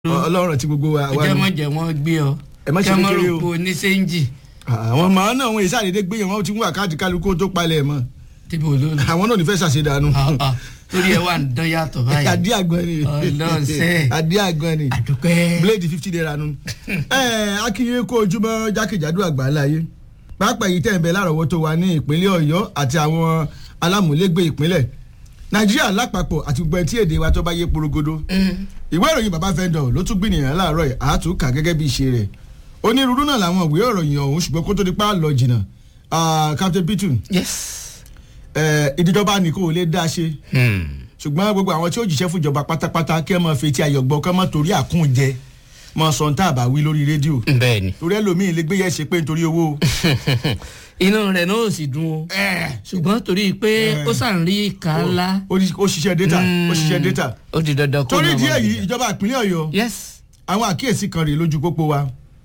ọlọ́run ti gbogbo wa wa jẹ́ nù. mọ̀ jẹ́ wọ́n gbé ọ Ẹ má ṣe kẹ́ mọ̀ kékeré rò o. pé oníṣẹ́ńjì àwọn ọmọ náà wọn ìsàdédé gbé yẹn wọn ti ń wà káàdì kálukú tó palẹ̀ mọ́ tíbi olóòlù àwọn náà ò ní fẹ́ ṣàṣedànù. torí ẹ wà ń dán yàtọ̀ báyìí adé àgbọn ni Ọlọ́run ṣe. adé àgbọn ni àdúpẹ́ blade fifty naira nu. ẹ akínyé kó ojúmọ́ jákèjádò àgbáńlá yé pápá yìí tẹ̀ ń bẹ lárọ̀ọ́wọ́tó wa ní ìpínlẹ̀ ọ̀yọ́ àti àwọn alámúlégbé ìpínlẹ̀ nàìjíríà lápapọ̀ àti gbogbo ẹtí èdè wa tó bá yé porogodo ìwé ìròyìn bàbá fẹ́ndọ̀ ló tún gbìyànjú láàárọ̀ yìí àtúnkà gẹ́gẹ́ bí ìṣe rẹ̀ onírúurú náà làwọn ìwé ìròyìn ọ̀hún ṣùgbọ́n kó tó di pa lọ jìnnà ah, captain pitu yes eh, ìdíjọba ni kò lè dá ṣe ṣùgbọ́n gbogbo àwọn tí ó jíṣẹ́ fúnjọba pátápátá kí ẹ máa fetí ayọ̀gbọ́ kí ẹ máa torí àkúnjẹ máa sọ tá a bá wí lórí rédíò bẹ́ẹ̀ ni torí ẹlòmíín lè gbé yẹ ṣe pé nítorí owó. inú rẹ̀ náà ò sì dùn o ṣùgbọ́n torí pé ó sàn rí ìka ńlá ó ní- ó ṣiṣẹ́ data ó ṣiṣẹ́ data ó di dandan kó torí náà ìdí máa èyí gbé. ìjọba ìpínlẹ̀ ọ̀yọ́ yes àwọn àkíyèsí kan rèé lójú pópó wa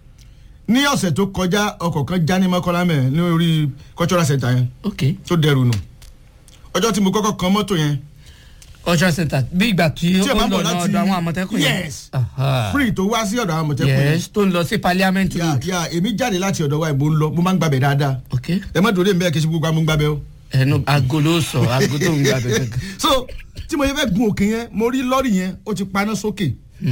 ní ọ̀sẹ̀ tó kọjá ọkọ̀ kan já ní mọ́kànlá mẹ́ ní orí cultural center yẹn ok tó dẹrù nù ọjọ́ tí mo kọ́kọ́ kan mọ́tò yẹn cultural center bí ìgbà tí Tí ẹ ó bá ń bọ̀ lọ láti- ọ̀dọ̀ àwọn àmọ̀tẹ́kùn yẹn Yes. Aha. free tó wá sí ọ̀dọ̀ àwọn àmọ̀tẹ́kùn yẹn yes tó ń lọ sí parliament yà road yà èmi jáde láti ọ̀dọ̀ wa ìbò ń lọ mo máa ń gbàbẹ̀ dáadáa ok ẹ má dòde mbẹ́ kí n ṣe gbogbo àwọn gbàbẹ̀ o. ẹnu aago ló sọ aago tó ń gbà bẹ́ẹ̀ so tí mo yẹ fẹ́ gun òkè yẹn mo rí lọ́ọ̀rì yẹn ó ti paná sókè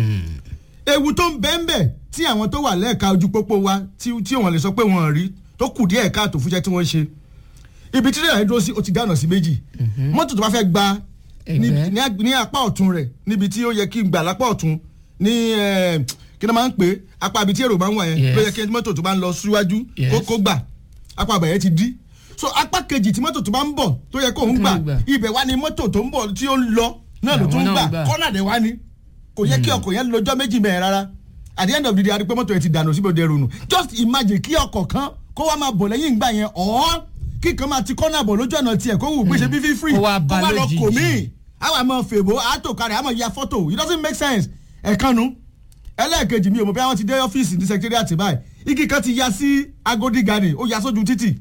ewu tó ń bẹ́ẹ̀ bẹ́ẹ̀ tí àwọn tó wà lẹ́ẹ̀ka ojú pópó wa tí tí wọ́n lè sọ pé wọ́n rí tó kù díẹ̀ káàtó fúnṣẹ́ tí wọ́n ṣe ibi tí rẹ̀ dúró sí ó ti dáná sí méjì mọ́tò tó bá fẹ́ gba ní- Ẹgbẹ́. ní ag- ní apá ọ̀tún rẹ̀ níbi tí ó yẹ kí n gbà lápá ọ̀tún ní eh, kí ni wọ́n máa ń pè é apá ibi tí èrò máa ń wà yẹn Yes. ló yẹ kí mọ́tò tó bá ń lọ síwájú Yes. kó kó gbà apá àbàyẹ ti dí so apá kejì tí mọ́tò tó bá ń bọ̀ tó yẹ kó ń Tó ń gbà gbà. ibẹ̀ wá ní mọ́tò tó ń bọ̀ tí ó ń lọ náà ló Àwọn tún ń náà gbà ń gbà. kọ́nà dẹ̀ wá ní kò yẹ kí ọkọ̀ yẹn lọ́jọ́ méjì mẹ́rin rárá at the end of the day a rí pé mọ́tò yẹn ti dànù síbi òde rònú just imagine kí ọkọ̀ kan kó wá máa bọ̀ lẹ́yìn ìgbà yẹn ọ̀ kí kan máa ti kọ́nà bọ̀ lójú ọ̀nà tiẹ̀ kó wù pé ṣe bí fífírì Kó wá bá lọ lójijì. kò míì àwọn àmọ́ fèbó àtòkárẹ̀ àmọ́ ya fọ́tò it doesn't make sense ẹ̀kanu ẹlẹ́ẹ̀kejì mi ò mọ̀ bí àwọn ti dé ọ́fíìsì ní secretariat báyìí igi kan ti ya sí Agodi garden ó ya sójú títì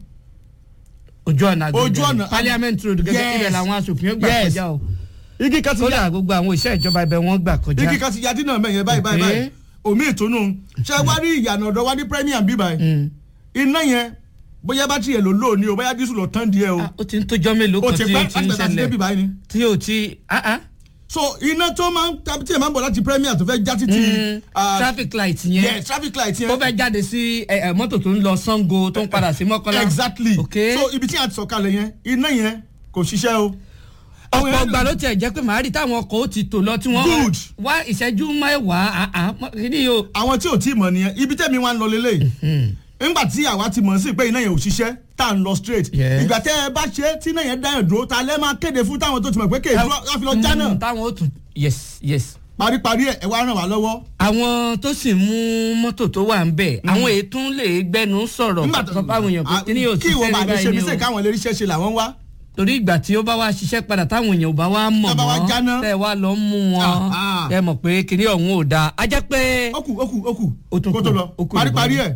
ojú ọ̀nà àgbègbè Ojú ọ̀nà- parliament road gẹ́gẹ́ Yes. ibẹ̀ làwọn aṣòfin ó gbà Yes. kọjá o igi kan ti ya kódà gbogbo àwọn iṣẹ́ ìjọba ibẹ̀ wọ́n gbà kọjá igi kan ti ya dínà mẹ́yẹn báyìí báyìí Okay. báyìí omi ìtùnú ṣé wá rí ìyànà ọ̀dọ̀ wá ní premier bí báyìí Mm. iná yẹn bóyá bátìrì ẹ̀ ló lò ní o bóyá dísù lọ tán díẹ̀ o Ah, ó ti ń tójọ́ mélòó ó kan ti tí pẹ́ ó ti ń láti bẹ̀rẹ̀ sí débi ṣẹlẹ̀ báyìí ni tí ó ti ah, ah. so iná tó máa ń tàbí tí ẹ̀ máa ń bọ̀ láti premier tó fẹ́ já títì Mm, ah, traffic light yẹn yes traffic light ó yẹn fẹ́ jáde sí ẹ, ẹ, mọ́tò tó ń lọ Sango tó ń padà sí Mọ́kọ́lá exactly ok so ibi tí a ti sọ̀kalẹ̀ yẹn iná yẹn kò ṣiṣẹ́ o. Àwọn ọ̀pọ̀ èèyàn- ọgbà ló tiẹ̀ jẹ́ pé màá rí táwọn ọkọ̀ ó ti tò lọ tí wọ́n Good. wá ìṣẹ́jú mẹ́wàá ah, ah, mọ́- kí ni o. àwọn tí ò tí ì mọ̀ nìyẹn ibi tẹ́mi wá ń lọ lélẹ̀ nígbà tí àwa ti mọ̀ sí pé iná yẹn ò ṣiṣẹ́ tá à ń lọ straight Yes. ìgbà tẹ́ ẹ bá ṣe é tí iná yẹn dá yẹn dúró ta lẹ́ máa kéde fún táwọn tó ti mọ̀ pé kéde dúró láfi lọ já náà Mm, táwọn ó tún yes yes. paríparí ẹ̀ ẹ wá ràn wá lọ́wọ́. àwọn tó sì mú mọ́tò tó wà ń bẹ̀ àwọn ètò ń lè gbẹnu sọ̀rọ̀ Nígbà sọ fáwọn èèyàn pé kí ni yóò kí ìwọ ṣiṣẹ́ bá ní lè ṣe báyìí mí sè ni o káwọn lè ríṣẹ́ ṣe làwọn wá. torí ìgbà tí ó bá wá ṣiṣẹ́ padà táwọn èèyàn ò bá wá mọ̀ Tá bá wá mọ́ jáná. tẹ́ ẹ wá lọ mú wọn Ah, ah. tẹ́ ẹ mọ̀ pé kíní ọ̀hún ò dáa á jẹ́ pé. ó kù ó kù ó kù Ó tún kó kù, tó lọ ó kù paríparí nìkan. ẹ̀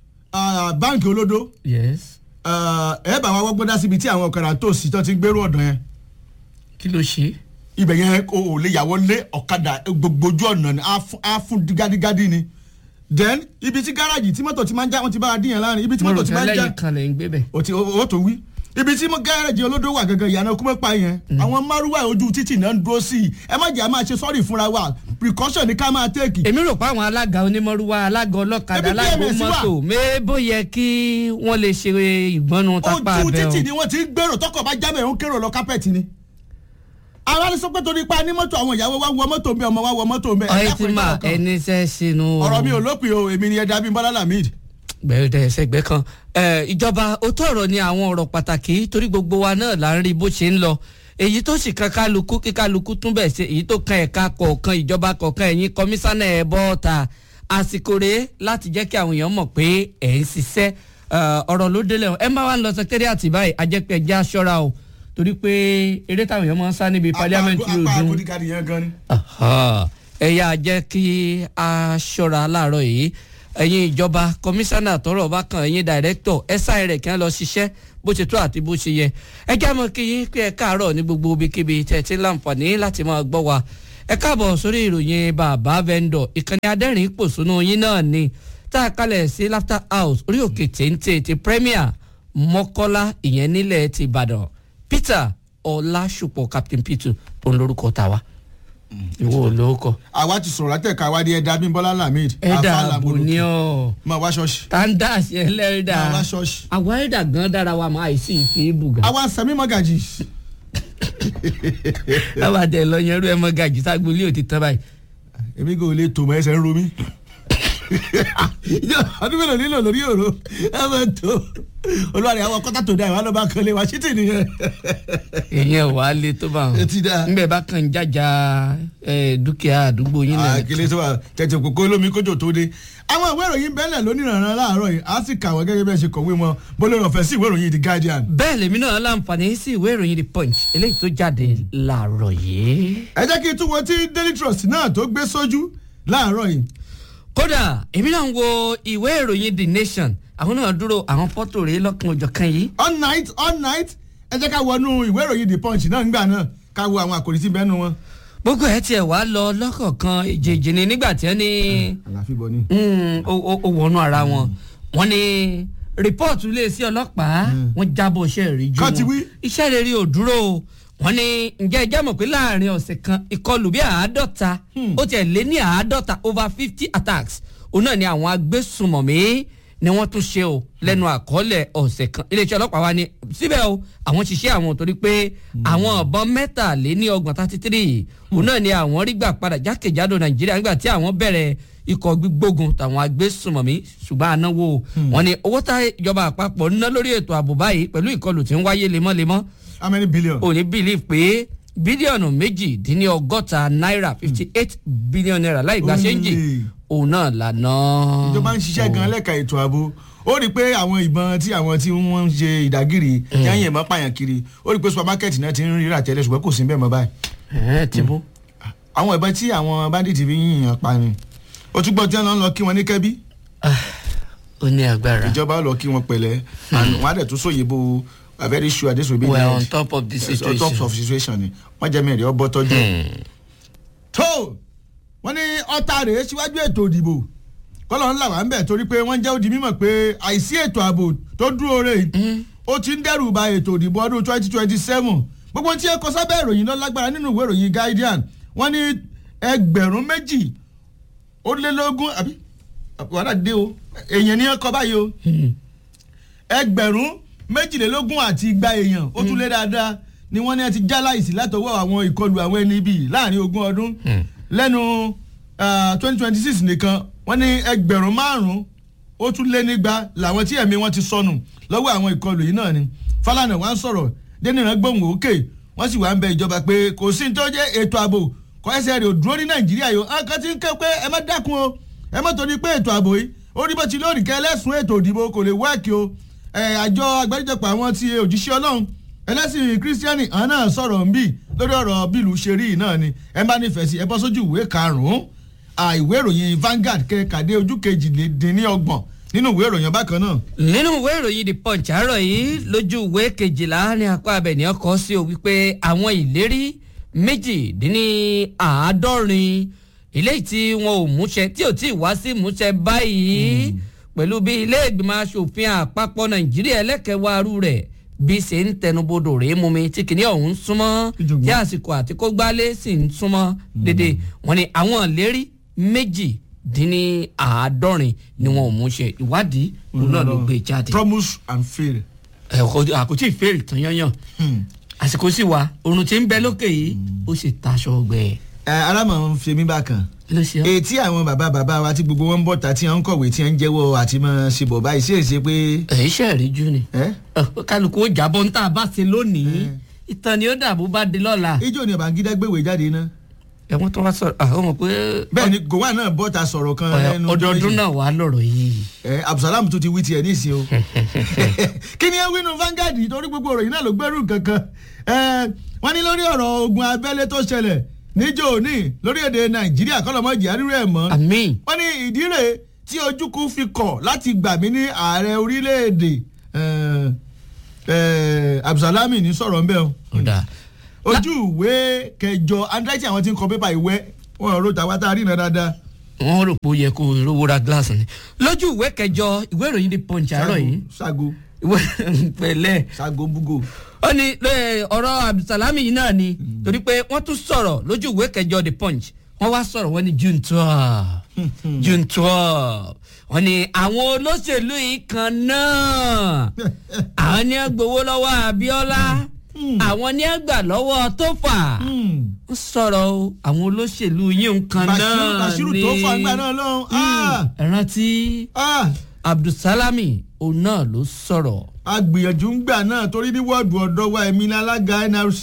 ah, báǹkì olódó yes ah, ẹ bá wa wọ́gbọ́n dá síbi tí àwọn ọ̀kadà tó sì tán ti gbérú ọ̀dọ̀ yẹn kí ló ṣe. ibẹ̀ yẹn o ò lè yàwọ́ lé ọ̀kadà gbogbo ojú ọ̀nà ni á fún- á fún gádígádí ni then ibi tí gáràjì tí mọ́tò ti máa ń já wọ́n ti bá a dín yẹn láàrin ibi tí mo mọ́tò rò ti pé máa ń já lẹ́yìn kan lè ń gbé bẹ̀. o ti o o tó wí ibi tí mo gáràjì olódó wà gangan ìyànà kúmọ́pá yẹn àwọn márùwá ojú títì náà ń dúró sí i ẹ má jẹ́ a máa ṣe sọ́ọ̀rì fúnra wa precaution ni ká máa tẹ́ẹ̀kì èmi rò pé àwọn alága onímọ̀rúwá alága ọlọ́kadà Ebi alága PMS wà. mọ́tò mébó yẹ kí wọ́n lè ṣe ìgbọ́nu tápá ojú abẹ́ o. títì ni wọ́n ti ń gbèrò tọkọ̀ bá jábẹ̀ ń kérò lọ kápẹ́ẹ̀tì ni ara ní sọ pé torí pa ní mọ́tò àwọn ìyàwó wa wọ mọ́tò mi ọmọ wa wọ mọ́tò mi ọ̀rẹ́ ti máa ẹni sẹ́ sínú. ọ̀rọ̀ mi ò lópin o èmi ni ẹ̀dá bíi bọ́lá lamid gbẹ̀rẹ̀ ẹ̀sẹ̀gbẹ́ kan ẹ̀, ìjọba òótọ́ ọ̀rọ̀ ni àwọn ọ̀rọ̀ pàtàkì torí gbogbo wa náà là ń rí bó ṣe ń lọ èyí tó sì kan kálukú kí kálukú tún bẹ̀ ṣe èyí tó kan ẹ̀ka kọ̀ọ̀kan ìjọba kọ̀ọ̀kan ẹ̀yin kọmíṣánná ẹ̀ bọ́ ta àsìkò rèé láti jẹ́ kí àwọn èèyàn mọ̀ pé ẹ̀ ń ṣiṣẹ́ ẹ̀, ọ̀rọ̀ ló délẹ̀ o. ẹ má wá ń lọ secretariat báyìí ajẹ́pẹ́ ẹ̀jẹ̀ aṣọ́ra o torí pé eré táwọn èèyàn máa ń sá níbi parliament road apá ń agodi yẹn gan ni. Aha. ẹ yáa jẹ́ kí a ṣọ́ra láàárọ̀ yìí ẹ̀yin ìjọba kọmíṣánná tọ́rọ̀ bá kan ẹ̀yin dàrẹ́tọ̀ ẹ sáà rẹ̀ kí wọ́n lọ ṣiṣẹ́ bó ṣe tó àti bó ṣe yẹ ẹ já mọ́ kí yín pé ẹ káàárọ̀ ní gbogbo ibikíbi tẹ̀ tí ń láǹfààní láti máa gbọ́ wa ẹ káàbọ̀ sórí ìròyìn bàbá vendor ìkànnì adẹ́rìn pòṣónú yín náà ni tá a kalẹ̀ sí laughter house orí òkè téńté ti premier mọ́kọ́lá ìyẹn nílẹ̀ ti ìbàdàn peter ọlásùpọ̀ captain peter òun lórúkọ tàwa ìwọ ò lórúkọ. àwa ti sọ̀rọ̀ látẹ̀ka wa di ẹ̀dá bímbọ́lá lamid ẹ̀dà Alfa àbò Lamborghini. ni ọ́ máa wá ṣọ́ọ̀ṣì tandas ẹlẹ́rìdà máa wá ṣọ́ọ̀ṣì àwọn ẹ̀dà gan dára wa máa sì fi bùgà. àwa sẹ́mi mọ́gàjì lábàá tẹ lọ yẹn rú ẹ mọ gàjì ságbólé ò ti tán báyìí. èmi kò lè tò mọ́ ẹsẹ̀ ń ro mí ọdún mélòó nílò lórí òru ẹ máa tó olùwàrí àwọn kọ́tà tó dá ìwà ló bá kan lé wa ṣítì nìyẹn. èèyàn wà á lé tó bá wọn. ẹ ti dá. nbẹ bá kàn jájà ẹ, dúkìá àdúgbò yín náà. àkèlè tó wà tẹ̀tẹ̀ kòkó olómi kójò tó dé. àwọn ìwé ìròyìn bẹ́ẹ̀lẹ̀ lónìrànràn láàárọ̀ yìí á sì kà wọ́n gẹ́gẹ́ bí ẹ ṣe kọ̀wé wọn bólú ọ̀fẹ́ sí ìwé ìròyìn the guardian. bẹ́ẹ̀ lèmi náà láǹfààní sí ìwé ìròyìn the punch eléyìí tó jáde láàárọ̀ yìí. ẹ jẹ́ kí n tún wo tí daily trust náà tó gbé sójú láàárọ̀ yìí. kódà èmi náà ń wo ìwé ìròyìn the nation àwọn náà dúró àwọn fọ́tò rèé lọ́kàn òjọ̀kan yìí. all night all night ẹ jẹ́ ká wọnú ìwé ìròyìn the punch náà nígbà náà ká wo àwọn àkòrí tí bẹ́ẹ̀ nu wọn. gbogbo ẹ tiẹ̀ wá lọ lọ́kọ̀ọ̀kan èjèèjì ni nígbà tí wọ́n ní àlàáfíà bọ̀ ni. mm, ó ó- ó wọnú ara wọn wọ́n ní rìpọ́ọ̀tù iléeṣẹ́ ọlọ́pàá wọ́n jábọ̀ iṣẹ́ ìríjú Kán ti wọn wí. iṣẹ́ rere ò dúró o wọ́n ní ǹjẹ́ ẹjẹ́ mọ̀ pé láàrin ọ̀sẹ̀ kan ìkọlù bí àádọ́ta ó tiẹ̀ lé ní àádọ́ta over fifty attacks òun náà ni àwọn agbésùnmọ̀mí ni wọ́n tún ṣe o lẹ́nu àkọọ́lẹ̀ ọ̀sẹ̀ kan iléeṣẹ́ ọlọ́pàá wa ni síbẹ̀ o àwọn ṣiṣẹ́ àwọn torí pé àwọn ọ̀bọ̀n mẹ́tàléní ọgbọ̀n thirty three òun náà ni àwọn rí gbà padà jákèjádò nàìjíríà nígbà tí àwọn bẹ̀rẹ̀ ikọ̀ gbígbógun tàwọn agbésùnmọ̀mí ṣùgbọ́n ànáwó wọn ni owó tá ìjọba àpapọ̀ ń ná lórí ètò ààbò báyìí pẹ̀lú ìkọlù tí ń wáyé lemọ́lemọ́ how many billion. ò ní believe pé bílíọ̀nù méjìdínlọ́gọ́ta náírà fifty eight billion naira láì gba ṣéǹjì Only. òun náà lànà. ìjọba ń ṣiṣẹ́ gan lẹ́ka ètò ààbò ó rí i pé àwọn ìbọn tí àwọn tí wọ́n ń ṣe ìdágìrì yẹn yẹn mọ́ pààyàn kiri ó rí i pé supermarket náà ti ń rírà tẹ́lẹ̀ ṣùgbọ́n kò sí bẹ́ẹ̀ mọ́ báyìí. ẹ ti bó. àwọn ìbọn tí àwọn bandit fi ń yìnyín pa ni ó tún gbọ́ tí wọ́n lọ kí wọn ní kẹ́bí ó ní agbára. ìjọba ó lọ kí wọn pẹ̀lẹ́ and wọ́n á dẹ̀ tún sóye bo a very sure this will be we the are on end. top of the Yes, on situation. top of situation ni wọ́n jẹ́ mẹ́rin ọbọ̀ tọ́jú ẹ̀. tó wọ́n ní ọ̀tá rèé síwájú ètò ìdìbò kọ́lọ̀ ńlá wà ń bẹ̀ torí pé wọ́n jẹ́ òdì mímọ̀ pé àìsí ètò ààbò tó dúró rè é ó ti ń dẹ́rù ba ètò ìdìbò ọdún twenty twenty seven gbogbo tí ẹ kọ sábẹ́ ìròyìn lọ lágbára nínú ìwé ìròyìn guardian wọ́n ní ẹgbẹ̀rún méjì ó lé lógún àbí wàhálà dé o èèyàn ní ọkọ báyìí o ẹgbẹ̀rún méjìlélógún àti igba èèyàn ó tún lé dáadáa ni wọ́n ní ẹ ti já láìsí látọwọ́ àwọn ìkọlù àwọn ẹni bíi láàrin ogún ọdún lẹ́nu twenty twenty six nìkan wọ́n ní ẹgbẹ̀rún márùn-ún ó tún lé nígba làwọn tí ẹ̀mí wọn ti sọnù lọ́wọ́ àwọn ìkọlù yìí náà ni Fálànà wá ń sọ̀rọ̀ dénìrán gbóhùn òkè wọ́n sì wá ń bẹ ìjọba pé kò sí ní tó jẹ́ ètò ààbò kọ́ ẹsẹ̀ rẹ̀ ò dúró ní Nàìjíríà yìí àwọn kan ti ń ké pé ẹ má dákun o ẹ má torí pé ètò ààbò yìí ó rí bó ti lóòrì kẹ́ ẹlẹ́sùn ètò ìdìbò kò lè wáàkì o ẹ, àjọ àgbáríjọpọ̀ àwọn ti òjíṣẹ́ Ọlọ́run ẹlẹ́sìn kírísítíánì àwọn náà sọ̀rọ̀ ń bì lórí ọ̀rọ̀ bílù ṣe rí náà ni ẹ bá nífẹ̀ẹ́ sí ẹ bọ́ sójú ìwé karùn-ún àìwé ìròyìn Vanguard kẹkàdé ojú kejìlélẹ́ọgbọ̀n nínú ìwé ìròyìn bákan náà. nínú ìwé ìròyìn the punch àárọ̀ yìí lójú ìwé kejìlá ní apá abẹ̀ní ọkọ̀ sí o wípé àwọn ìlérí méjìdínláàádọ́rin eléyìí tí wọn ò múṣẹ tí ò tí ì wá sí múṣẹ báyìí pẹ̀lú bí ilé ìgbìmọ̀ asòfin àpapọ̀ nàìjíríà ẹlẹ́kẹ̀wáru rẹ̀ bí ṣe ń tẹnubodò rèé mú mi tí kìnìún ọ̀hún súnmọ́ Ìjọ̀gbọ́n. tí àsìkò àti kó gbálé sì ń súnmọ́ dédé wọn ni àwọn ìlérí méjì dín ní àádọ́rin ni wọn ò mú ṣe ìwádìí òun náà ló gbé jáde. promise and fail. ẹ kò àkótí ìfèrè tán yányàn àsìkò sì wà oorun tí ń bẹ lókè yìí ó sì taṣọ ọgbẹ. ẹ alámọ̀ ń fi mí bákan ló ṣe ọ́. etí àwọn bàbá bàbá wa tí gbogbo wọn ń bọ̀ ta tí wọ́n ń kọ̀wé tí wọ́n ń jẹ́wọ́ àti mọ̀ ṣe bọ̀ báyìí sí èsì pé èyí ṣe rí jù ni. ẹ́ Ọ, kálukú ó jábọ̀ ń tà bá ṣe lónìí ìtàn ni ó dàbò bá di lọ́la. ijó ni Babangida gbéwèé jáde náà ẹ̀wọ̀n tó wá sọ̀rọ̀ àwọn mọ̀ pé bẹ́ẹ̀ ni Gowon náà bọ́ ta sọ̀rọ̀ kan lẹ́nu ọjọ́ ọdọọdún méjì. náà wà lọ́rọ̀ yìí. ẹ Abdulsalam tún ti wí tiẹ̀ nísìnyí o kí ni ẹ wí nu Vanguard torí gbogbo ọ̀rọ̀ yìí náà ló gbẹ́rù kankan ẹ wọ́n ní lórí ọ̀rọ̀ ogun abẹ́lé tó ṣẹlẹ̀ níjó òní lórílẹ̀‐èdè Nàìjíríà kọ́lọ́mọ́jì àrírò ẹ̀ mọ́ àmín wọ́n ní ìdí rèé tí ojúkú fi kọ̀ láti gbà mí ní ààrẹ orílẹ̀‐èdè ẹ, ẹ, Abdulsalami ní sọ̀rọ̀ ńbẹ́ o ọ̀dà ojú ìwé kẹjọ handwriting àwọn tí ń kọ pépà ìwé wọn ro tàwa tá a rí iná dáadáa. wọ́n rò pé ó yẹ kó rówó ra gíláàsì ni lójú ìwé kẹjọ ìwé ìròyìn The Punch àárọ̀ yìí ṣágo ìwé pẹ̀lẹ́ ṣágo búgò. ó ní lé ọ̀rọ̀ abdulsalami yìí náà ni torí pé wọ́n tún sọ̀rọ̀ lójú ìwé kẹjọ the punch wọ́n wá sọ̀rọ̀ wọ́n ní june twelve june twelve wọ́n ní àwọn olóṣèlú yìí kan náà àwọn ní ẹ gbowó lọ́wọ́ abiola àwọn ní ẹ gbà lọ́wọ́ tófà ó sọ̀rọ̀ o àwọn olóṣèlú yìí kan náà Bashiru tó fà nígbà náà lọ́hùn. Ah! ẹ rántí Ah! abdulsalami òun náà ló sọ̀rọ̀ a gbìyànjú ń gbà náà torí ní wọ́ọ̀dù ọ̀dọ́ wa èmi ní alága nrc.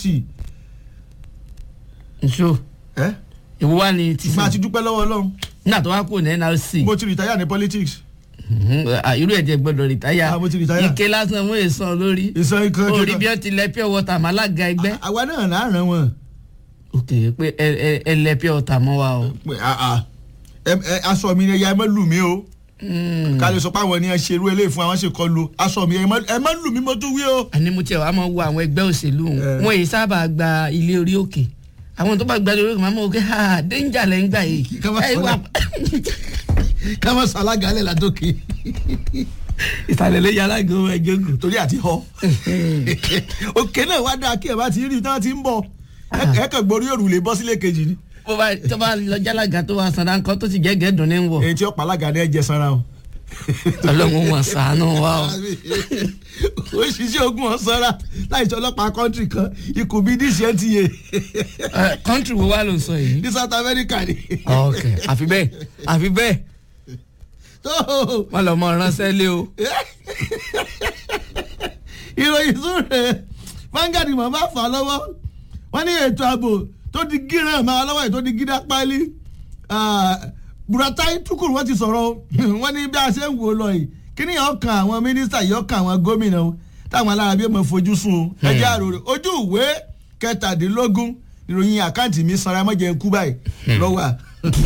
nṣó ẹ ìwọ wà ní tìsí máa ti dúpẹ́ lọ́wọ́ ọlọ́run nígbà tó wá kúrò ní nrc mo ti rìtáyà ní politics. Mhm, ah, irú ẹ̀jẹ̀ gbọ́dọ̀ rìtáyà Ah, mo ti retire. ike lásán mú èso lórí ìsan ikán orí bí wọ́n ti lẹ pure water mọ́ alága ẹgbẹ́ àwa náà láàrán wọn. ok pé ẹ ẹ ẹ lẹ pure water mọ́ wa o. pé ah, ah. Ẹ- ẹ, aṣọ mi ni ẹ̀yà ẹ má lù mí o Mm. ká lè sọ pé àwọn ènìyàn ṣe irú eléyìí fún àwọn ṣe kọ lu aṣọ mi ẹ má- ẹ má lù mí mo tún wí o. àní mo tiẹ̀ wá máa wo àwọn ẹgbẹ́ òṣèlú Eh. wọn èyí sábà gba ilé orí òkè àwọn tó bá gba ilé orí òkè máa mọ̀ ọ́ kẹ́ ha danger lẹ́ ń gbà yìí. Ká má Ẹ sọ wà- ká má sọ alága alẹ́ ládòkè ìsàlẹ̀ lè yàrá gan ẹjọ́ gùn. torí àti họ òkè náà wá dáa kí ẹ bá ti rí i tí wọ́n ti ń bọ̀ ẹ ẹ kàn gborí òrùlé bọ́ sílé kejì ni bó bá tó bá lọ jálága tó wà sanra nǹkan tó ti gẹ́gẹ́ dùn ní wọ̀ èyí tí ó pa alága ní ẹ jẹ sanra o. ọlọ́run wọn ṣàánú wa o. òṣìṣẹ́ ogun ọ̀sára láì sọ ọlọ́pàá kọ́ńtì kan ikùn bíi dca Eh, country wo wá ló ń sọ yìí. ní south america ni. ok àfi bẹ́ẹ̀ àfi bẹ́ẹ̀ tó wọ́n lọ mọ ránṣẹ́ lé o. ìròyìn tún rẹ̀ Vanguard mọ̀ bá fà á lọ́wọ́ wọ́n ní ètò ààbò tó di gíràn máa lọ́wọ́ ètò di gídá páálí Buratai Tukur wọ́n ti sọ̀rọ̀ o. wọ́n ní bí a ṣe ń wò lọ yìí kí ni yóò kan àwọn mínísítà yóò kan àwọn gómìnà o táwọn alára bí ó mọ̀ fojú sùn o ẹjẹ́ àròrè ojú ìwé kẹtàdínlógún ìròyìn àkáǹtì mi sanra mọ́jẹ kú báyìí lọ́wọ́ à.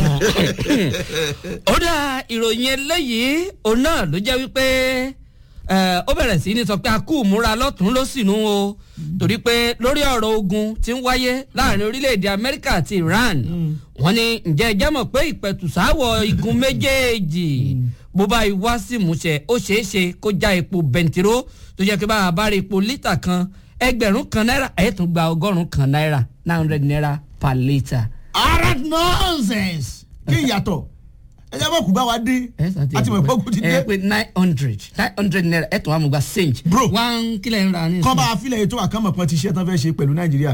ó dá ìròyìn eléyìí òun náà ló jẹ́ wípé eh, ó bẹ̀rẹ̀ sí ní sọ pé a kú múra lọ́tún ló sì nú o torí pé lórí ọ̀rọ̀ ogun tí ń wáyé láàrin orílẹ̀-èdè Amẹ́ríkà àti Iran wọ́n ní ǹjẹ́ ẹ jẹ́ mọ̀ pé ìpẹ̀tùsáwọ̀ igun méjèèjì bó bá yí wá sí ìmúṣẹ ó ṣeé ṣe kó já epo bẹntiró tó jẹ́ pé bá a bá rí epo lítà kan ẹgbẹ̀rún kan náírà ẹ̀ tún gba ọgọ́rùn-ún kan náírà nine hundred naira per litre. ara nonsense kí ìyàtọ̀ ẹ jẹ́ bọ́ kú bá wa dé àti mọ̀ ìpọ́kù ti ẹ dé pé nine hundred nine hundred naira ẹ tún wà mú gba change. Bro. one kílẹ̀ ń ra ní. kọ́ bá a filẹ̀ ètò àkànmọ̀ kan ti ṣe tán fẹ́ ṣe pẹ̀lú nàìjíríà.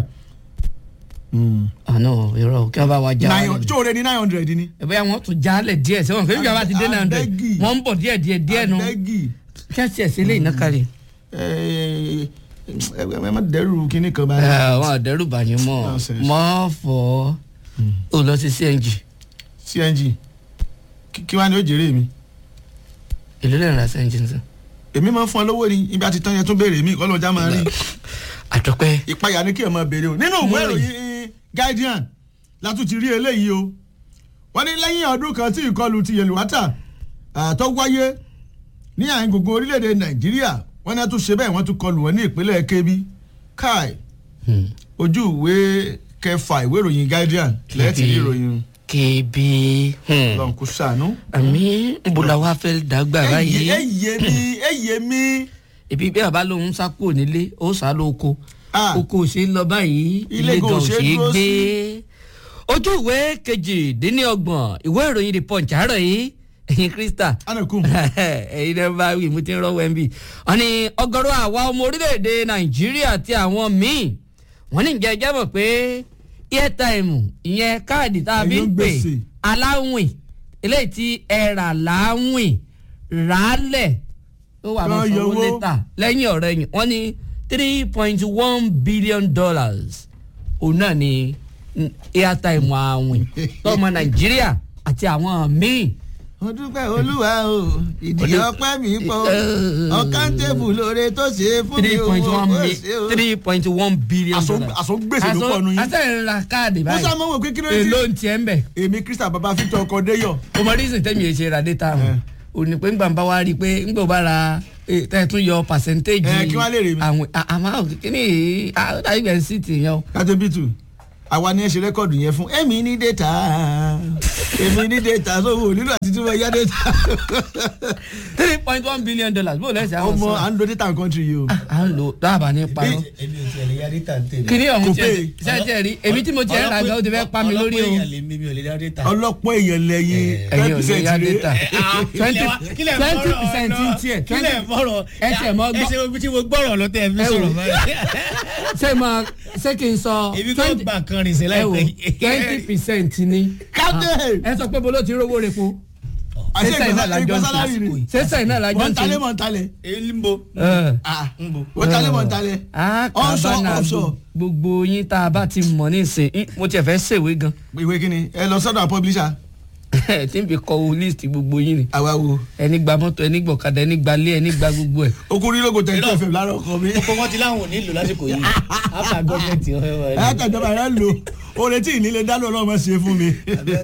àná irọ́ kí wọ́n bá wa já nine wálẹ̀. tí o rẹ ní nine hundred ni. ẹ bẹ́ẹ̀ wọ́n tún jálẹ̀ díẹ̀ sẹ́wọ̀n fún ìjọba ti dé nine hundred Abẹ́gì. wọ́n ń bọ̀ díẹ̀ díẹ̀ díẹ̀ nu abẹ́gì kẹ́sì ẹ̀ sílẹ̀ iná kárí. ẹ ẹ má dẹ́rù kínní kan bá. àwọn àdẹ́rù bàyìn mọ́ Nonsense. mọ́ fọ́ ó lọ sí cng cng kí- kí wàá ní ó jèrè mi. èlò lẹ́yìn ra cng sí. èmi máa ń fún ọ lówó ni ibi àti tán yẹn tún béèrè mi kọ́ ló já máa rí. àtọ́pẹ́ ìpayà ni kí ẹ máa béèrè o nínú ìwé Mo rí. ìròyìn guardian látún ti rí eléyìí o wọ́n ní lẹ́yìn ọdún kan tí ìkọlù ti yèlúwátà tó wáyé ní àyìn gbogbo orílẹ̀-èdè nàìjíríà wọ́n ní a tún ṣe bẹ́ẹ̀ wọ́n tún kọlù wọ́n ní ìpínlẹ̀ kebbi kai ojú ìwé kẹfà ìwé ìròyìn guardian lẹ́ẹ̀tì rí ìròyìn kébí lọ́n kó sànú. àmì nbola wa fẹ́ dàgbà báyìí. ẹyẹ mi ẹyẹ mi ibi bí bàbá lòun sá kúrò nílé ó sá lóko Ah. oko ò ṣe é lọ báyìí Ilé ilé gan gan ò ò ṣe ṣe é é dúró gbé sí. ojú ìwé kejìdínlọ́gbọ̀n ìwé ìròyìn the punch àárọ̀ yìí ẹ̀yin krista anakun ẹ̀yin náà bá wí mo ti ń rọ́wọ́ ẹ̀ ń bì wọ́n ní ọ̀gọ̀rọ̀ àwa ọmọ orílẹ̀-èdè nàìjíríà àti àwọn míì wọ́n ní ìjẹ́ ìjẹ́ mọ̀ pé airtime ìyẹn káàdì tá a fi ń Ẹ̀yọ́ pè gbèsè. aláwìn eléyìí tí ẹ rà láwìn ràálẹ̀ ó wà lọ Kan sanwó yọwó. létà lẹ́yìn ọ̀rẹ́ yìí wọ́n ní three point one billion dollars òun náà ni mm, airtime àwìn tọmọ nàìjíríà àti àwọn míì mo dúpẹ́ olúwa o ìdí ọpẹ́ mi pọ̀ ọ̀kan tébù lóore tó ṣe é fún mi three o point one ó mi ṣe o. three point one billion Àsọ- dollars. àsọgbèsè ló pọ̀ nù yín. àṣẹ ìrora káàdì mo báyìí sá mọ́ wò pé kí ló èló dé ń tiẹ̀ ń bẹ̀. èmi krista baba victor ọkọdéyọ o mọ reason tẹ́mi ẹ̀ ṣe ra data wọn o ní pé ńgbà ń bá wa rí i pé ńgbà ó bá ra Eh, tẹ́ ẹ tún yọ percentage Eh, kí wá lè rí mi? àwọn àmọ́ kíní yìí ah, ó dàbí bẹ́ẹ̀ sí ti yẹn o. kátébítù àwa ni ẹ ṣe rẹ́kọ̀dù yẹn fún èmi ní data èmi ní data sówó nílò àti tí wọ́n yá data three point one billion dollars bó lẹ́sẹ̀ àwọn ọmọ sọ. à ń lo data country yìí o. à ń lò dábàá ní parọ́. èmi ò tiẹ̀ lè yá data tèmi. kíní ọ̀hún Kò tiẹ̀ pé. sẹ́ẹ̀tì rí èmi tí mo tiẹ̀ ń ra gan ó ti fẹ́ pa mi lórí o. ọlọ́pọ̀ èèyàn lè mi mi ò lè yá data. ọlọ́pọ̀ èèyàn lẹ́yìn ẹ̀yin ò lè yá data. twenty kílẹ̀ twenty percent ń tiẹ̀ kílẹ̀ fọ́rọ̀ ẹ tiẹ̀ mọ́ gbọ́. ẹ ṣe gbogbo tí mo gbọ́rọ̀ lọ tẹ́ ẹ fi Ẹ wò. sọ̀rọ̀ báyìí. ṣé máa ṣé kí n sọ èmi kò gbà kan rìn sí ẹ wò láìpẹ́ twenty percent ni captain ẹ sọ pé bolo ti rówó repo àṣẹ ṣé sẹ́yìn náà la jọ ń ìgbà sálárì ṣe ni ṣé sẹ́yìn náà la jọ ń mọ̀ntálẹ̀ ṣe. mọ̀ntálẹ̀ èyí ń bo Ẹ. ah ń bo. mọ̀ntálẹ̀ mọ̀ntálẹ̀ a ọ̀ṣọ́ kábàánà ọ̀ṣọ́ gbogbo yín tá a bá ti mọ̀ nísìn ín, mo tiẹ̀ fẹ́ ṣèwé gan ìwé kíni ẹ lọ sọ́dọ̀ publisher tí n fi kọ o list gbogbo yín ni àwa wo ẹni gba mọ́tò ẹni gbọ̀kadà ẹni gba lé ẹni gba gbogbo ẹ̀. okùnrin lógo tẹ̀ tó fẹ̀ lára ọkọ mi kókó wọn ti láwọn ò nílò lásìkò yìí áfà gọ́ọ̀mẹ̀ntì ọ̀hẹ́ wa ẹ kàjọba rẹ lò oore tí ìnílẹ̀ dáná ọlọ́mọ ṣe fún mi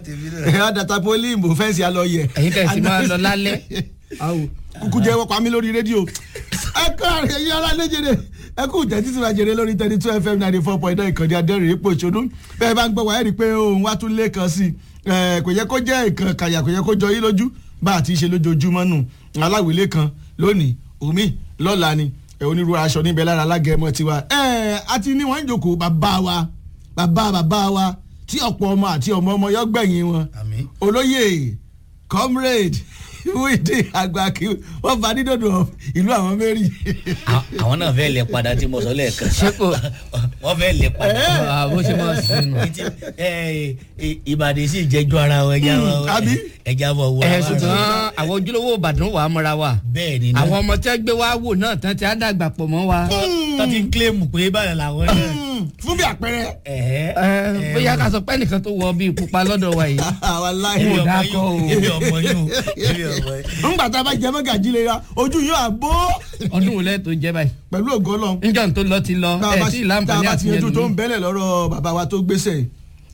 ẹ adata poli ìbò fẹ́ǹsì alọ́yẹ ẹ̀yin tẹ̀ sí máa lọ lálẹ́. Awo. kúkú jẹ́ wọ́pọ̀ mi lórí rédíò ẹ kọ́ àrẹ yín ara léjèrè ẹ kú tẹ́tí tí wàá jèrè lórí thirty two fm ninety four point nine ìkànnì adẹ́rìn ipò ìṣòdú bẹ́ẹ̀ bá ń gbọ́ wá ẹ̀ rí i pé òun wá tún lé kan sí i ẹ kò yẹ kó jẹ́ ìkan kàyà kò yẹ kó jọ yín lójú bá a ti ṣe lójoojúmọ́ nù aláwìlé kan lónìí omi lọ́la ni ẹ onírúurú aṣọ níbẹ̀ lára alágẹmọ tiwa ẹ àti ní wọ́n ń jòkó bàbá wa bàbá bàbá wa tí ọ̀pọ̀ ọmọ àti ọmọ ọmọ yọ gbẹ̀yìn wọn àmín. olóyè comrade wíìdì àgbàkí wọn bá dídòdò ìlú àwọn mẹ́rin. àwọn náà fẹ́ lè padà tí mo sọ lẹ́ẹ̀kan Ṣé kò- wọ́n fẹ́ lè padà. Ah, bó ṣe máa ṣe nù. Ìtì- ẹ, ẹ, ìbàdí sì jẹjọ ara wọn ẹja wọn àbí? ẹja wọn wọ ẹ ṣùgbọ́n àwọn ojúlówó ìbàdàn wà á mọ́ra wa bẹ́ẹ̀ ni náà àwọn ọmọ tí wọ́n gbé wá wò náà tán ti á dàgbà pọ̀ mọ́ wa. tó ti ń kílèmù pé báyọ̀ làwọn náà. fún bí àpẹẹrẹ. ẹ̀hẹ́. ẹ bóyá ká sọ pé ẹnìkan tó wọ bíi pupa lọ́dọ̀ wa yìí. àwa láì. Èmi Kò ọmọ dáa yín kọ́ o. èmi ọmọ yín o èmi ọmọ yín. ńgbà tá a bá jẹ mọ́gàjí lè ra ojú yóò àbó ọdún wo lẹ́ẹ̀ tó jẹ́ báyìí. pẹ̀lú ògo lọ. níjọ́ tó lọ ti lọ tá a ẹ̀ bá tí ì tá a láǹfààní bá àti ti yanjú yẹn tó lù ń bẹ́lẹ̀ lọ́rọ̀ bàbá wa tó gbéṣẹ́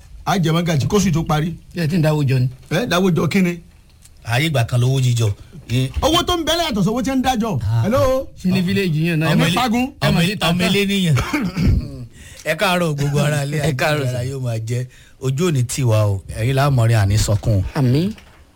á jẹ mọ́gàjí kóṣù tó parí. ẹ̀ tí ń dáwọ́ jọ ni. ẹ dáwọ́jọ kínni. ayé ìgbà kan lówó jíjọ. Ẹ, owó tó ń bẹ́lẹ̀ yàtọ̀ sówó tí ń dájọ́. hello. ṣe ní fíléèjì yẹn náà ẹ ọmọ má ilé- fagun ẹ ọmọ má ilé- sí tata. ọmọ ilé nìyẹn. ẹ káàárọ̀ gbogbo ara ilé Ẹ káàárọ̀ ara yóò máa jẹ ojú òní tiwa o ẹ̀yin láàmọrin àní sọkún. àmì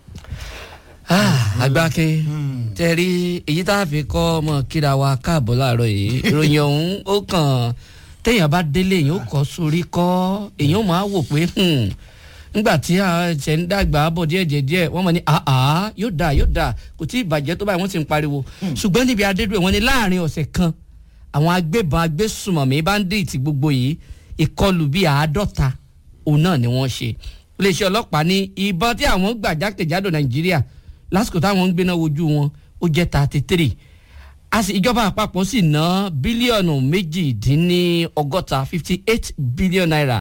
agbákin tẹ̀rí èyí tá a fi kọ́ ọmọ kíra wa káàbọ̀ láàárọ̀ yìí ìròyìn ọ̀hún ó kàn téèyàn bá délé èèyàn ó kọ́ sórí kọ́ èèyàn ó máa wò pé hmm, nígbà tí a ṣe ń dàgbà bọ̀ díẹ̀ díẹ̀ díẹ̀ wọ́n mọ̀ ní àá yóò dà yóò dà kò tí ì bàjẹ́ tó báyìí wọ́n sì ń pariwo ṣùgbọ́n níbi adédúró wọn ni láàrin ọ̀sẹ̀ kan àwọn agbébọn agbésùmọ̀mí báńdíìtì gbogbo yìí ìkọlù bíi àádọ́ta òun náà ni wọ́n ṣe iléeṣẹ́ ọlọ́pàá ní ìbọn tí àwọn gbà jákèjádò nàìjíríà lásìkò táwọn ń gbéná wojú wọn ó jẹ́ thirty three a sì ìjọba àpapọ̀ sì ná bílíọ̀nù méjìdínlọ́gọ́ta fifty eight billion naira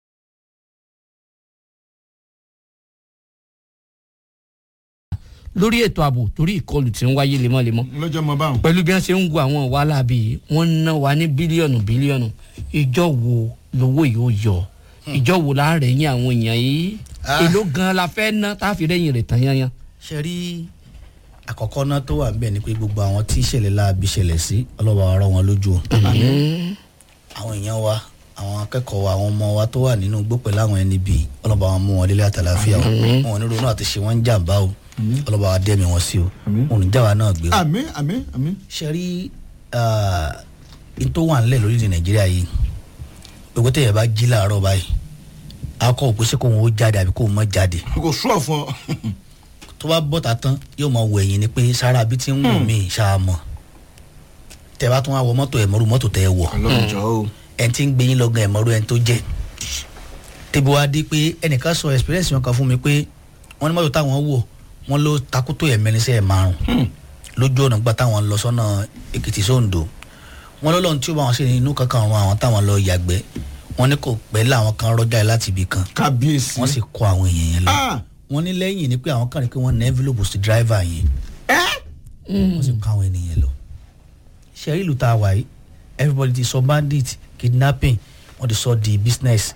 lórí ètò ààbò torí ìkọlù tí ń wáyé lemọ́lemọ́ lọ́jọ́ mọ báwọn. pẹ̀lú bí wọ́n ṣe ń wo àwọn wàhálà bíi wọ́n ń ná wa ní bílíọ̀nù bílíọ̀nù ìjọ wo lówó yìí ó yọ ìjọ wo la rẹ̀ yín àwọn èèyàn yìí Ah. èló gan la fẹ́ ná tá a fi rẹ́yìn rẹ̀ tán yányán. ṣe rí àkọ́kọ́ náà tó wà ń bẹ̀ ni pé gbogbo àwọn tí ìṣẹ̀lẹ̀ láabi ṣẹlẹ̀ sí ọlọ́wọ́ ọ̀rọ̀ wọn lójú o. àwọn èèyàn wa àwọn akẹ́kọ̀ọ́ wa àwọn ọmọ wa tó wà nínú igbó pẹ̀lú àwọn ẹni bíi ọlọ́ba wọn mú wọn délé àtàlàfíà o wọn ò ní ronú àti ṣe wọn ń jàǹbá o ọlọ́ba wa dẹ́mi wọn sí o wọn ò ní jáwa náà gbé o. àmín àmín àmín. ṣe rí n tó wà nílẹ̀ lórílẹ̀ nàìjíríà yìí gbogbo tẹ̀yẹ̀ bá jí láàárọ̀ báyìí akọ òpèsè kó wọn ó jáde àbí kó wọn má jáde kò sùọ̀ fún ọ. tó bá bọ́ta tán yóò mọ wọ ẹ̀yìn ni pé sára bí ti ń wù mí ṣáà mọ̀ tẹ bá tún wá wọ mọ́tò ẹ̀mọ́rú mọ́tò tẹ ẹ wọ̀ ọlọ́run jọ o. ẹ̀ ti ń gbé yín lọ́gàn ẹ̀mọ́rú ẹ̀ tó jẹ́ tẹ́bi wá dé pé ẹnìkan sọ experience wọn kan fún mi pé wọ́n ní mọ́tò táwọn wọ̀ wọ́n ló takútó ẹ̀mẹ́rin sí ẹ̀ márùn lójú ọ̀nà gbà táwọn lọ sọ́nà èkìtì sóńdò wọ́n lọ́lọ́run tí ó bá wọn ṣe inú kankan run àwọn táwọn lọ yàgbẹ́ wọ́n ní kò pẹ́ láwọn kan rọ́jà ẹ̀ láti ibì kan kábíyèsí. wọ́n sì kó àwọn èèyàn yẹn lọ Ah! wọ́n ní lẹ́yìn ni pé àwọn kan rí pé wọ́n ní envelope sí driver yẹn wọ́n sì kó àwọn ènìyàn lọ. ṣe ìlú tá a wà yìí everybody ti sọ bandit kidnapping wọ́n ti sọ di business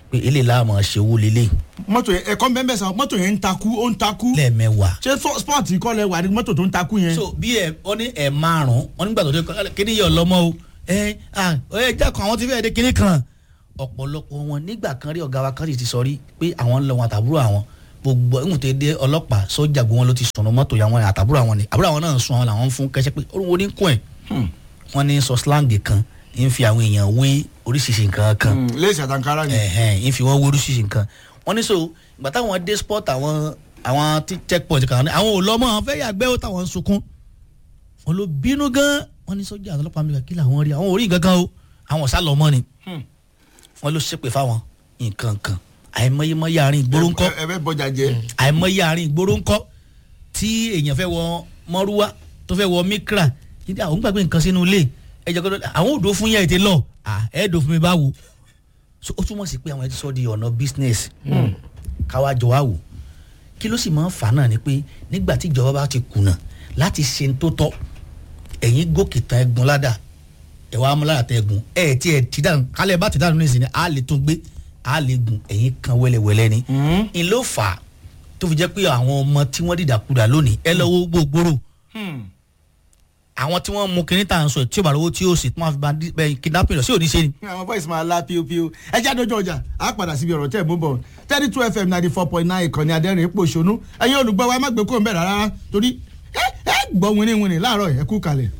pé eléyìí láàmú ṣe owó lélẹ̀ mọ́tò yẹn ẹ̀kọ́ bẹ́ẹ̀ sàn mọ́tò yẹn ń takú ó ń takú lẹ́ẹ̀mẹ́wàá. ṣé fọ- sport kọ́ lẹ wà ní mọ́tò tó ń takú yẹn. so bí ẹ ọ ní ẹ márùn wọn nígbà tó dé kíní yẹ ọlọmọ o ẹ à ẹ jẹ́ kan àwọn tí fẹ́ẹ́ dé kíní kan ọ̀pọ̀lọpọ̀ wọn nígbà kan rí ọ̀gá wa kan sì ti sọ rí pé àwọn ń lọ wọn àtàbúrò àwọn gbogbo ẹ̀hún tó dé ọlọ́pàá sọ́jà gbogbo wọn ló ti sọ̀nà mọ́tò yà wọn àtàbúrò àwọn ni àbúrò àwọn náà sun àwọn làwọn ń fún kẹsẹ́ pé orúkọ ní kún ẹ̀ wọ́n ní sọ slang kan ń fi àwọn èèyàn wé oríṣiríṣi nǹkan kan Hmm, léèsì àtàǹkárá ni. ẹ̀hẹ́n ń fi wọ́n wé oríṣiríṣi nǹkan wọ́n ní so ìgbà táwọn dé sport àwọn àwọn tí checkpoint kan ní àwọn ò lọ́mọ àwọn fẹ́ yàgbẹ́ ó táwọn ń sunkún wọn ló bínú gan wọn ní sọ́jà ọlọ́pàá mi kí làwọn rí àwọn ò rí nǹkan kan o àwọn ọ̀sá lọ́mọ ni Hmm. wọn ló ṣépè fáwọn nǹkan kan àìmọye mọye àárín ìgboro ńkọ́ ẹ ẹ fẹ́ bọjà jẹ. àìmọye àárín ìgboro ńkọ́ tí èèyàn fẹ́ wọ mọ́rúwá tó fẹ́ wọ mikra yíyá àwọn gbàgbé nǹkan sínú ilé ẹ̀jẹ̀ kọ́tọ́ àwọn òdo fún yẹn ètè lọ ẹ̀ẹ́dọ̀ fún mi báwo so ó túmọ̀ sí pé àwọn ẹ̀ ti sọ di ọ̀nà business káwá jọ wá wò kí ló sì máa ń fà náà ni pé nígbà tí ìjọba bá ti kùnà láti ṣe ń tó tọ́ ẹ̀yin gòkè tán ẹ̀gùn ládàá ẹ̀ wá mú ládàá tẹ ẹ̀gùn ẹ̀ tí ẹ̀ ti dànù kálẹ̀ bá ti dànù ní ìsìn ni a lè tún gbé a lè gùn ẹ̀yin kan wẹ́lẹ́wẹ́lẹ́ ni n ló fà á tó fi jẹ́ pé àwọn ọmọ tí wọ́n dìdàkudà lónìí ẹ lọ́wọ́ gbogbooro àwọn tí wọ́n mú kinní tà ń sọ ẹ̀ tí ó bá lọ́wọ́ tí ó sì tí wọ́n fi bá bẹ́ẹ̀ kidnapping lọ sí òní ṣe ni. àwọn voice máa la píopío ẹ jáde ojú ọjà á padà síbi ọ̀rọ̀ tẹ́ ẹ̀ mú bọ̀ thirty two fm ninety four point nine ìkànnì adẹ́rìn ipò ṣonú ẹ̀yin olùgbọ́ wa ẹ má gbé kó ń bẹ̀ rárá torí ẹ ẹ gbọ́ wínníwínní láàárọ̀ ẹ kú kalẹ̀.